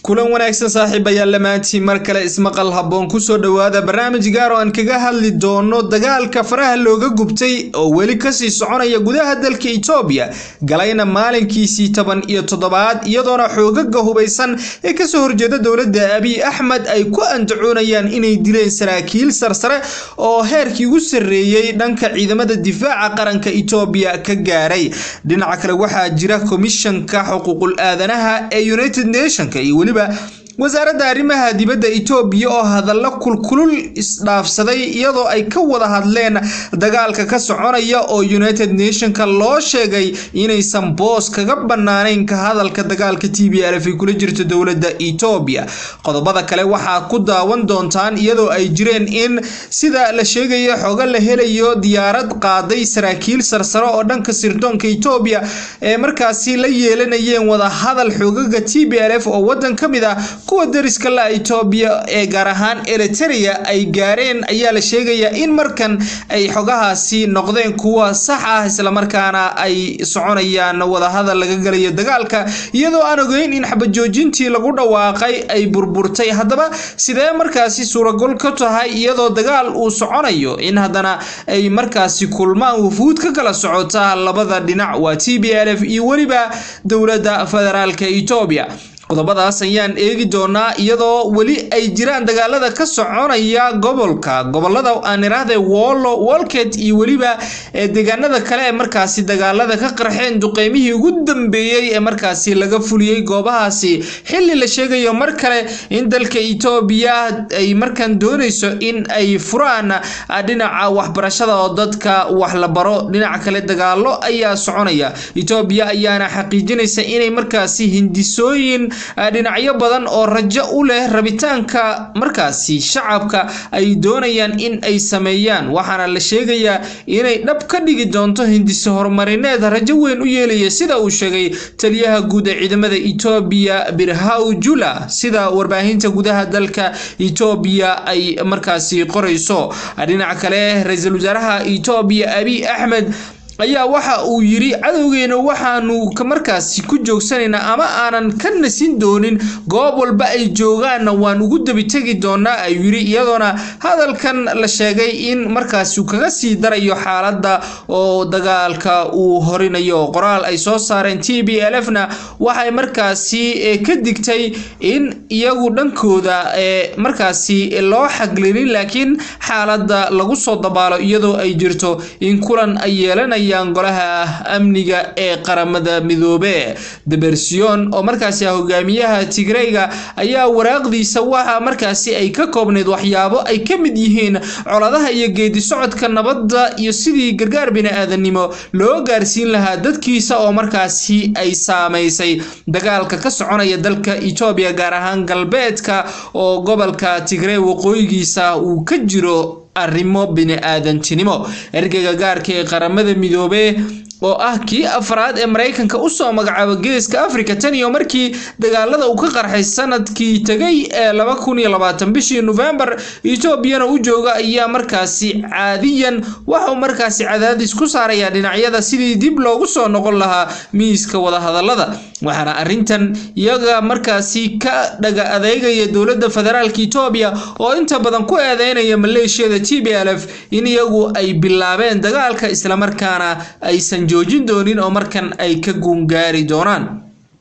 kulan wanaagsan saaxiibayaal lamaantiin mar kale ismaqal habboon kusoo dhowaada barnaamij gaar oo aan kaga hadli doono dagaalka faraha looga gubtay oo weli kasii soconaya gudaha dalka itoobiya galayna maalinkiisii toban iyo toddobaad iyadoona xoogaga hubaysan ee kasoo horjeeda dowladda abiy axmed ay ku andacoonayaan inay dileen saraakiil sarsare oo heerkii ugu sarreeyey dhanka ciidamada difaaca qaranka itoobiya ka gaaray dhinaca kale waxaa jira komishanka xuquuqul aadanaha ee united nationka iyo weliba wasaaradda arrimaha dibadda itoobiya oo hadallo kulkulul isdhaafsaday iyadoo ay ka wada hadleen dagaalka ka soconaya oo united nationka loo sheegay inaysan boos kaga banaanayn ka hadalka dagaalka t b lf ay kula jirto dowladda itoobiya qodobada kale waxaa ku daawan doontaan iyadoo ay jireen in sida la sheegayo xogo la helayo diyaarad qaaday saraakiil sarsare oo dhanka sirdoonka itoobiya ee markaasi la yeelanayeen wada hadal xoogaga t b lf oo wadan ka mid ah kuwa dariska la itoobiya ee gaar ahaan eriterea ay gaareen ayaa la sheegayaa in markan ay xogahaasi noqdeen kuwa sax ah islamarkaana ay soconayaan wadahadal laga galayo dagaalka iyadoo aan ogeyn in xabajoojintii lagu dhawaaqay ay burburtay haddaba sidee markaasi suuragol ka tahay iyadoo dagaal uu soconayo in haddana ay markaasi kulmaan wufuud ka kala socota labada dhinac waa t b l f iyo weliba dowladda federaalka itoobiya qodobadaas ayaan eegi doonaa iyadoo weli ay jiraan dagaalada ka soconaya gobolka gobolada aan iraahday wollo wolket iyo weliba deegaanada kale ee markaasi dagaalada ka qarxeen duqeymihii ugu dambeeyey ee markaasi laga fuliyey goobahaasi xili la sheegayo mar kale in dalka itoobiya ay markan dooneyso in ay furaan dhinaca waxbarashada oo dadka wax la baro dhinaca kale dagaalo ayaa soconaya itoobiya ayaana xaqiijinaysa inay markaasi hindisooyin dhinacyo badan oo rajo u leh rabitaanka markaasi shacabka ay doonayaan in ay sameeyaan waxaana la sheegayaa inay dhab ka dhigi doonto hindise horumarineed rajo weyn u yeelaya sida uu sheegay taliyaha guud ee ciidamada itoobiya birhaw jula sida warbaahinta gudaha dalka itoobiya ay markaasi qorayso dhinaca kale ra-iisul wasaaraha itoobiya abiy axmed ayaa waxa uu yiri cadowgeena waxaanu markaasi ku joogsanaynaa ama aanan ka nasin doonin goob walba ay joogaanna waan ugu dabitegi doonaa ayuu yiri iyadoona hadalkan la sheegay in markaasi uu kaga sii darayo xaaladda oo dagaalka uu horinayo qoraal ay soo saareen t b l f na waxay markaasi ka digtay in iyagu dhankooda markaasi loo xaglinin laakiin xaaladda lagu soo dabaalo iyadoo ay jirto in kulan ay yeelanaya golaha amniga ee qaramada midoobe debersion oo markaasi hogaamiyaha tigreyga ayaa waraaqdiisa waxa markaasi ay ka koobneyd waxyaabo ay ka mid yihiin coladaha iyo geedi socodka nabadda iyo sidii gargaar bini-aadanimo loo gaarsiin lahaa dadkiisa oo markaasi ay saameysay dagaalka ka soconaya dalka etoobiya gaar ahaan galbeedka oo gobolka tigrey waqooyigiisa uu ka jiro arrimo bini-aadantinimo ergeyga gaarka ee qaramada midoobe oo ah kii afraad ee maraykanka usoo magacaaba geeska africa tan iyo markii dagaalada uu ka qarxay sanadkii tegay ee laba kun iyo labaatan bishii novembar etoobiyana u jooga ayaa markaasi caadiyan waxauu markaasi cadaadis ku saaraya dhinacyada sidii dib loogu soo noqon lahaa miiska wadahadalada waxaana arrintan iyaga markaasi ka dhaga adeegaya dowladda federaalka etoobiya oo inta badan ku eedeynaya maleeshiyada t b l f in iyagu ay bilaabeen dagaalka islamarkaana aysan joojin doonin oo markan ay ka guungaari doonaan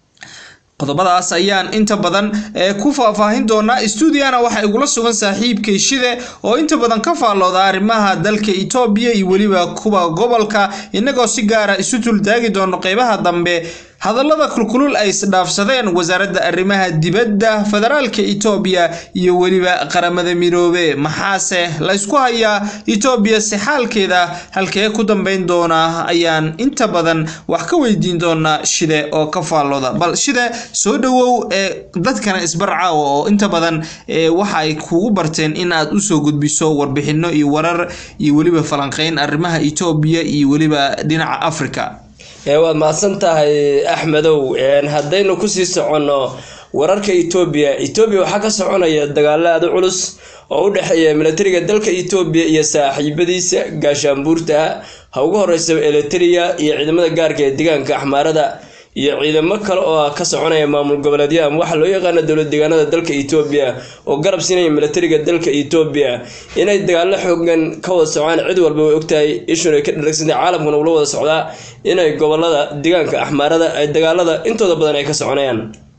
qodobadaas ayaan inta badan ku faahfaahin doonaa stuudiana waxaa igula sugan saaxiibkay shide oo inta badan ka faallooda arrimaha dalka itoobiya iyo weliba kuwa gobolka inagoo si gaara isu tultaagi doono qeybaha dambe hadallada kulkulul ay isdhaafsadeen wasaaradda arrimaha dibadda federaalka itoobiya iyo weliba qaramada midoobe maxaase laysku hayaa itoobiya si xaalkeeda halkee ku dambeyn doona ayaan inta badan wax ka weydiin doonaa shide oo ka faallooda bal shide soo dhowow ee dadkana isbarcaawa oo inta badan waxa ay kugu barteen in aad usoo gudbiso warbixino iyo warar iyo weliba falanqeyn arrimaha itoobiya iyo weliba dhinaca africa waad mahadsan tahay axmedow haddaynu kusii soconno wararka etoobiya etoobiya waxaa ka soconaya dagaalo aada culus oo u dhexeeya milatariga dalka etoobiya iyo saaxiibadiisa gaashaanbuurta ha ugu horeysa eliteria iyo ciidamada gaarka ee deegaanka axmaarada iyo ciidamo kale oo ka soconaya maamul goboleedyo ama waxaa loo yaqaana dowlad deegaanada dalka etoobiya oo garab siinaya milatariga dalka etoobiya inay dagaalo xoogan ka wada socdaan cid walba way ogtahay ishun ay ka dharagsantay caalamkuna ula wada socdaa inay gobolada deegaanka axmaarada ay dagaalada intooda badan ay ka soconayaan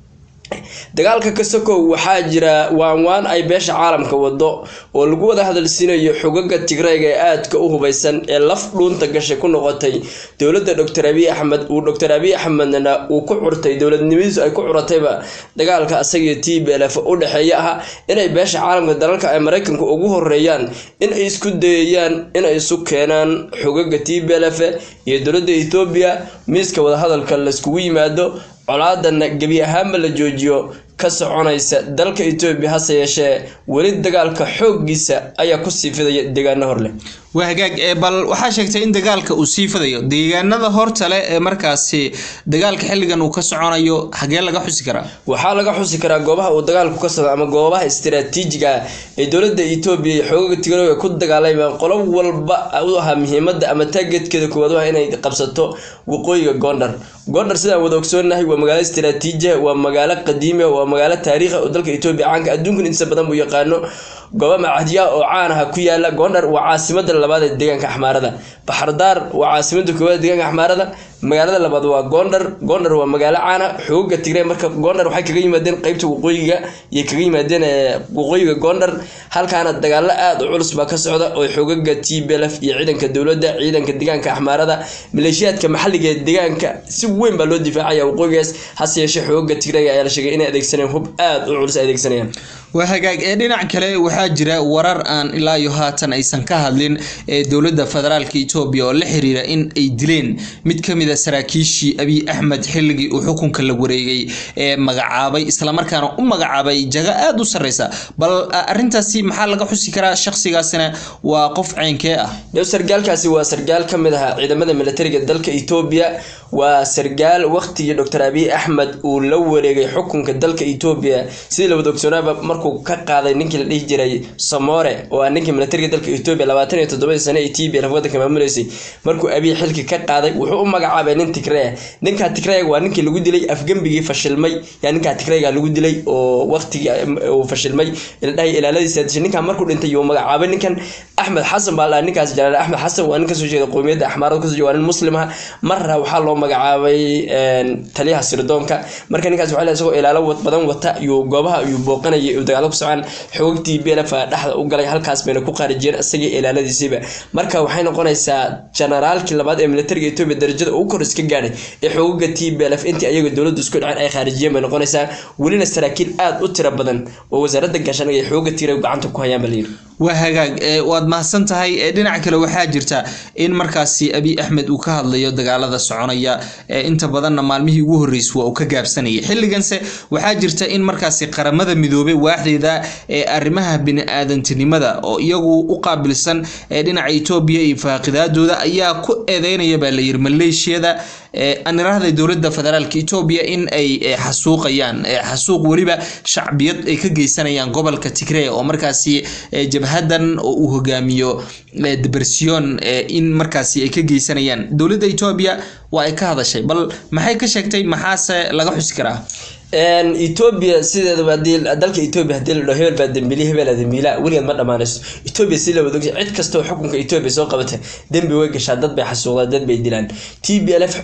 dagaalka kasokow waxaa jira waanwaan ay beesha caalamka wado oo lagu wada hadalsiinayo xogaga tigrayga ee aadka u hubaysan ee laf dhuunta gashay ku noqotay dowladda doctor abiy axmed uu doctor abiy axmedna uu ku curtay dowladnimadiisu ay ku curatayba dagaalka asagiyo t b lf u dhexeeya ah inay beesha caalamka dalalka ay maraykanka ugu horeeyaan in ay isku dayayaan inay isu keenaan xogaga t b lf iyo dowladda etoobiya miiska wadahadalka layskugu yimaado colaadana gebi ahaanba la joojiyo ka soconaysa dalka etoobiya hase yeeshee weli dagaalka xooggiisa ayaa kusii fidaya deegaano hor leh waa hagaag ee bal waxaa sheegtay in dagaalka uu sii fidayo deegaanada hortale ee markaasi dagaalka xilligan uu ka soconayo hagee laga xusi karaa waxaa laga xusi karaa goobaha uu dagaalku ka socdo ama goobaha istiraatiijiga ah ee dowladda etoobiya iyo xoogaga tigrooga ku dagaalamaan qolo walba u ahaa muhiimada ama taageedkeeda koowaad waa inay qabsato waqooyiga gondar gondar sidaan wada ogsoonahay waa magaalo istiraatiiji waa magaalo qadiima waa magaalo taariikhi oo dalka etoobiya caanka adduunkan intiisa badan buu yaqaano gooba macahdiyaha oo caan aha ku yaala gondar waa caasimada labaad ee deegaanka axmaarada baxardaar waa caasimada koowaad ee deegaanka axmaarada magaalada labaad waa gondar gondar waa magaalo caana xooga tigray marka gondar waxay kaga yimaadeen qeybta waqooyiga iyo kaga yimaadeen waqooyiga gondar halkaana dagaalo aada u culus baa ka socda oo xoogaga t b lf iyo ciidanka dowladda ciidanka deegaanka axmaarada maleeshiyaadka maxalliga ee deegaanka si weyn baa loo difaacaya waqooyigaas hase yeeshee xoogaga tigrayga ayaa la sheegay inay adeegsanayaan hub aada u culus ay adeegsanayaan waa hagaag ee dhinac kale waxaa jira warar aan ilaa iyo haatan aysan ka hadlin ee dowladda federaalka etoobiya oo la xiriira in ay dileen mid ka mid a saraakiishii abiy axmed xilligii uu xukunka la wareegay ee magacaabay islamarkaana u magacaabay jago aada u sarreysa bal arintaasi maxaa laga xusi karaa shakhsigaasina waa qof ceynkee ah sargaalkaasi waa sargaal ka mid ahaa ciidamada militariga dalka etoobiya waa sargaal waqtigii doctor abiy axmed uu la wareegay xukunka dalka etoobiya sidii la wada ogsoonaaba markuu ka qaaday ninkii la dhihi jiray samore oo ah ninkii militariga dalka etoobiya labaatan iyo toddobadii sane ee t b lf wadanka maamuleysay markuu abiy xilki ka qaaday wuxuu u magacaabay nin tigreya ninkaa tigreyaga waa ninkii lagu dilay afgembigii fashilmay yaa ninkaa tigreyaga lagu dilay oo waqtigii uu fashilmay ildhahay ilaaladiisa dishay ninkaa markuu dhintay yuu magacaabay ninkan axmed xasan baa la ninkaas jalaal axmed xasan waa nin kasoo jeeda qowmiyadda axmaarada kasoo jeeda waa nin muslim ah marra waxaa loo magacaabay taliyaha sirdoonka marka ninkaas waxaa isagoo ilaalo badan wata yuu goobaha yuu booqanayay uu dagaalo ku socon xoogagtii beelafa dhexda u galay halkaas bayna ku qaarijiyeen isagii ilaaladiisiiba marka waxay noqonaysaa generaalkii labaad ee militariga etoobiya darajada ugu kor iska gaadhay ee xoogaga t b lf intii ayaga dowladdu isku dhaceen ay khaarijiyeen bay noqonaysaa welina saraakiil aada u tiro badan oo wasaaradda gaashaaniga ay xooga tiray gacanta ku hayaan baa layidhi waa hagaag waad mahadsan tahay dhinaca kale waxaa jirta in markaasi abiy axmed uu ka hadlayo dagaalada soconaya inta badanna maalmihii ugu horreysay waa uu ka gaabsanayay xilliganse waxaa jirta in markaasi qaramada midoobay waaxdeeda ee arrimaha bini-aadantinimada oo iyagu u qaabilsan dhinaca etoobiya iyo faaqidaadooda ayaa ku eedeynaya baa layiri maleeshiyada anirahda dowladda federaalka etoobiya in ay xasuuqayaan xasuuq weliba shacbiyad ay ka geysanayaan gobolka tigree oo markaasi jabhadan oo uu hogaamiyo debersion in markaasi ay ka geysanayaan dowladda etoobiya waa ay ka hadashay bal maxay ka sheegtay maxaase laga xusi karaa etoobiya sideedaba hadii dalka etoobiya hadii la dhaho hebel baa dembiili hebel aa dembiila weligeed ma dhammaanayso etoobiya si la wada ogyahay cid kastoo xukunka etoobiya soo qabata dembi way gashaa dad bay xasuuqdaan dad bay dilaan t b l f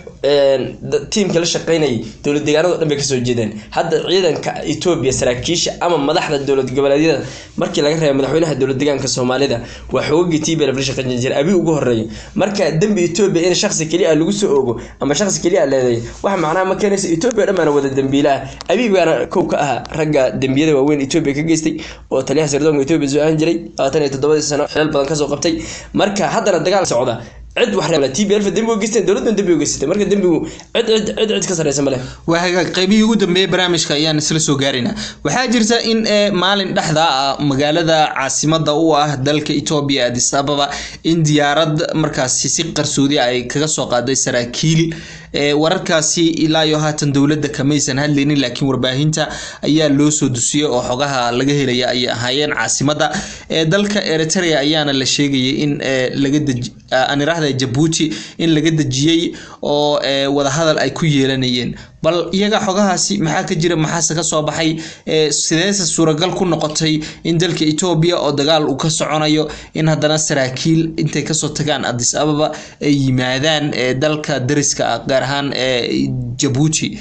tiimka la shaqeynayay dowlad deegaanado dhan bay kasoo jeedeen hadda ciidanka etoobiya saraakiisha ama madaxda dowlad goboleedyada markii laga reeba madaxweynaha dowlad deegaanka soomaalida waa xoogagii t b l f la shaqeyn jira abi ugu horeeya marka dembi etoobiya in shaksi keliya lagu soo ogo ama shaksi keliya leeday waxa macnaha ma keenaysa etoobiya dhan baana wada dembiila ah abiib baana kow ka ahaa ragga dembiyada waaweyn etoobiya ka geystay oo taliyaha sirdoonka etoobiya soo ahan jiray labaatan iyo toddobadii sano xilal badan kasoo qabtay marka haddana dagaal socda cid wax reebla t b lf dembi u geysteen dowladdan dembi u geysatay marka dembigu cid cid cid cid ka sarreysa male waa hagaag qaybihii ugu dambeeyey barnaamijka ayaan isla soo gaaraynaa waxaa jirta in maalin dhexda ah magaalada caasimada u ah dalka etoobiya adis ababa in diyaarad markaasi si qarsoodi ay kaga soo qaaday saraakiil wararkaasi ilaa iyo haatan dowladda kamaysan hadlaynin laakiin warbaahinta ayaa loo soo dusiyey oo xogaha laga helaya ayay ahaayeen caasimada dalka eritrea ayaana la sheegayay in aan iraahda jabuuti in laga dejiyey oo wadahadal ay ku yeelanayeen bal iyaga xogahaasi maxaa ka jira maxaase ka soo baxay sideese suuragal ku noqotay in dalka etoobiya oo dagaal uu ka soconayo in haddana saraakiil intay kasoo tagaan adis ababa ay yimaadaan dalka dariska ah gaar ahaan jabuuti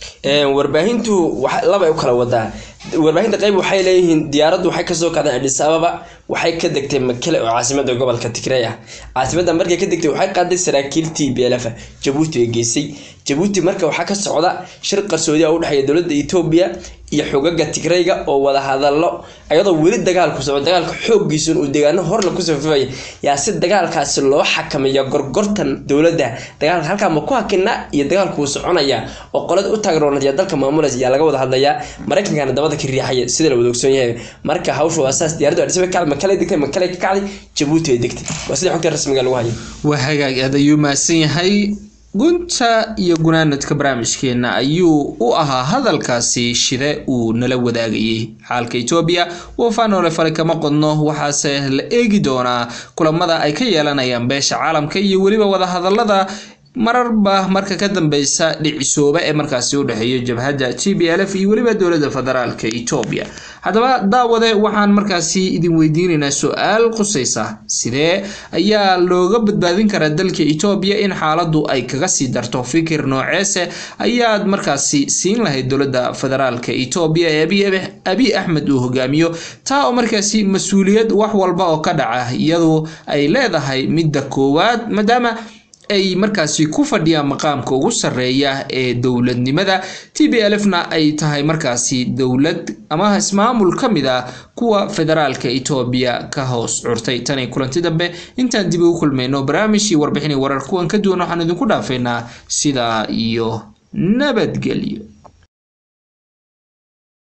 warbaahintu labay u kala wadaa warbaahinta qayb waxay leeyihiin diyaaraddu waxay kasoo kacday adis ababa waxay ka degtay makele oo caasimada gobolka tigrey ah caasimada markay ka degtay waxay qaaday saraakiil t b lf jabuuti ay geysay jabuuti marka waxaa ka socda shir qarsoodi a udhexeeya dowladda etoobiya iyo xogaga tigreyga oo wada hadalo ayadoo weli dagaalku soco dagaalka xooggiisun uu deegaano horla kusoo fifaya yaa si dagaalkaasi loo xakameeya gorgortan dowladda dagaalka halkaa ma ku hakina iyo dagaalku wuu soconaya oo qolada u taagroonadiya dalka maamulaysa ayaa laga wada hadlayaa maraykankana dabada ka riixaya sida la wada ogsoon yahay marka hawsha waa saas diyaradu adhisaba kacday makale degtay makale ka kacday jabuuti ay degtay waa sida xogta rasmiga lagu hayo waa hagaag aad ayuu mahadsan yahay gunta iyo gunaanadka barnaamijkeena ayuu u ahaa hadalkaasi shide uu nala wadaagayay xaalka etoobiya wafaanoole fale kama qodno waxaase la eegi doonaa kulamada ay ka yeelanayaan beesha caalamka iyo weliba wadahadalada mararba marka ka dambeysa dhicisooba ee markaasi u dhexeeya jabhadda t b l f iyo weliba dowladda federaalka etoobiya haddaba daawade waxaan markaasi idin weydiinaynaa su-aal qusaysa sidee ayaa looga badbaadin karaa dalka etoobiya in xaaladdu ay kaga sii darto fikir nooceese ayaad markaasi siin lahayd dowladda federaalka etoobiya ee abiy axmed uu hogaamiyo taa oo markaasi mas-uuliyad wax walba oo ka dhaca iyadu ay leedahay midda koowaad maadaama ay markaasi ku fadhiyaan maqaamka ugu sarreeya ee dowladnimada t b l f na ay tahay markaasi dowlad ama ismaamul ka mid ah kuwa federaalka etoobiya ka hoos curtay tanay kulanti dambe intaan dib ugu kulmayno barnaamij iyo warbixin warar kuwan ka duwan waxaan idinku dhaafaynaa sidaa iyo nabadgelyo